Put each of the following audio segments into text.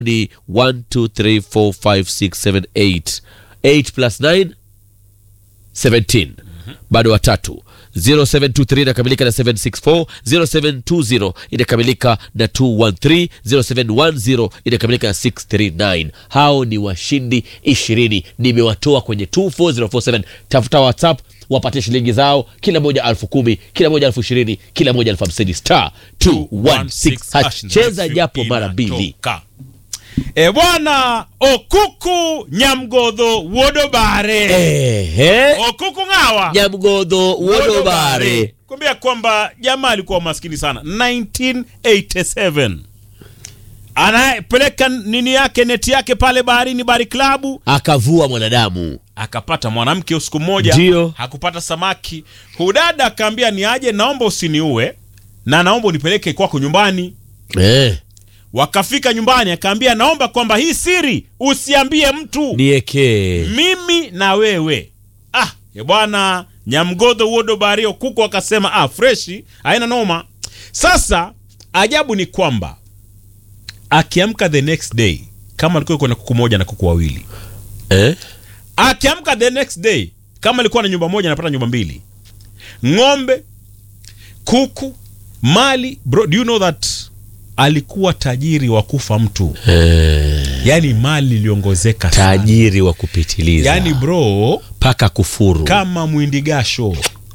ni 1 2 3 4 5 6 7 8 8 plus 9 17 bado watatu 0723 inakamilika na 764 0720 inakamilika na 213 0710 inakamilika na 639 hao ni washindi 20 nimewatoa kwenye 24047 tafuta whatsapp wapate shilingi zao kila moja elfu kumi kila moja elfu ishirini kila moja elfu hamsini star 216 hash cheza japo mara mbili Inatoka. E bwana okuku nyamgodho wodobare ehe okuku ng'awa nyamgodho wodobare kuambia kwamba jamaa alikuwa maskini sana 1987 anapeleka nini yake neti yake pale baharini bahari klabu akavua mwanadamu akapata mwanamke usiku mmoja Ndio. hakupata samaki hudada akaambia ni aje naomba usiniue na naomba unipeleke kwako nyumbani eh, wakafika nyumbani akaambia naomba kwamba hii siri usiambie mtu nieke mimi na wewe ah ye bwana nyamgodho wodo bario kuku akasema ah freshi haina noma sasa ajabu ni kwamba akiamka the next day kama alikuwa yuko na kuku moja na kuku wawili eh? akiamka the next day kama alikuwa na nyumba moja anapata nyumba mbili ng'ombe kuku mali bro do you know that alikuwa tajiri wa kufa mtu Eh, yani mali iliongozeka sana tajiri wa kupitiliza yani bro mpaka kufuru kama mwindigasho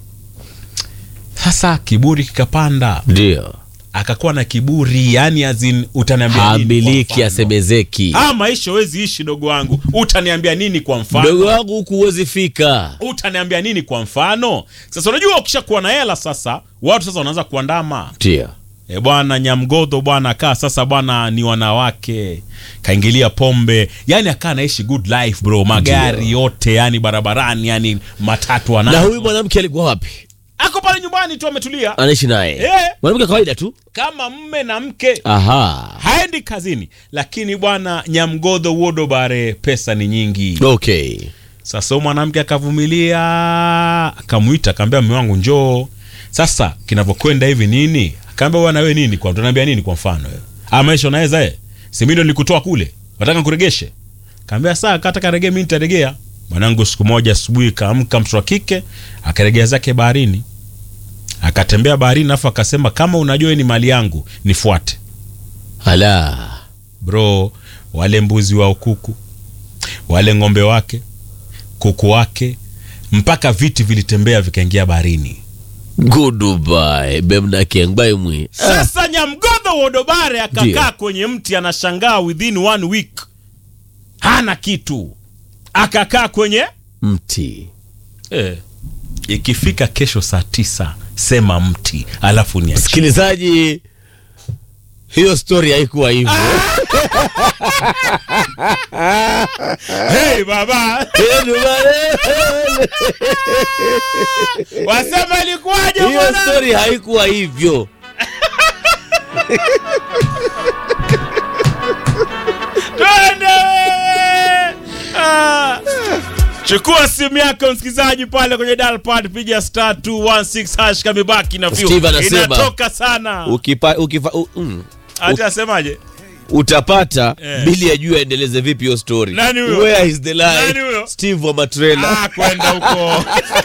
sasa kiburi kikapanda ndio akakuwa na kiburi yani azin utaniambia nini kwa hamiliki mfano? asemezeki Ah, maisha wezi ishi dogo wangu utaniambia nini kwa mfano mdogo wangu huku huwezi fika utaniambia nini kwa mfano sasa unajua ukishakuwa na hela sasa watu sasa wanaanza kuandama ndio e bwana nyamgodho bwana akaa sasa bwana ni wanawake kaingilia pombe yani akaa anaishi good life bro magari yote yani barabarani yani matatu na anazo huyu mwanamke alikuwa wapi ako pale nyumbani tu ametulia anaishi naye Eh. mwanamke wa kawaida tu kama mme na mke aha haendi kazini lakini bwana nyamgodho wodobare pesa ni nyingi okay sasa huyu mwanamke akavumilia akamwita akaambia mme wangu njoo sasa kinavyokwenda hivi nini akaambia bwana wewe nini kwa tunaambia nini kwa mfano wewe ah maisha unaweza eh si mimi ndo nilikutoa kule nataka nikuregeshe kaambia saa kataka regee mimi nitaregea mwanangu siku moja asubuhi kaamka mtoto wa kike akaregea zake baharini akatembea baharini afu akasema kama unajua hii ni mali yangu nifuate ala bro wale mbuzi wa ukuku wale ng'ombe wake kuku wake mpaka viti vilitembea vikaingia baharini goodbye bemna kiengbai mwi sasa nyamgodho wodobare akakaa Ndio. kwenye mti anashangaa within one week hana kitu akakaa kwenye mti eh, ikifika kesho saa tisa sema mti alafu ni msikilizaji hiyo stori haikuwa hivyo hey, baba wasema ilikuwaje hiyo bwana? stori haikuwa hivyo twende Ah. chukua simu yako msikilizaji pale kwenye dalpad piga star 216 hash kamebaki na view. Steve anasema- inatoka sana ukipa, ukifa, u, mm, hati asemaje utapata Eh. bili ya juu aendeleze vipi hiyo story Nani huyo? where is the Nani lie huyo? steve wa matrela ah, kwenda huko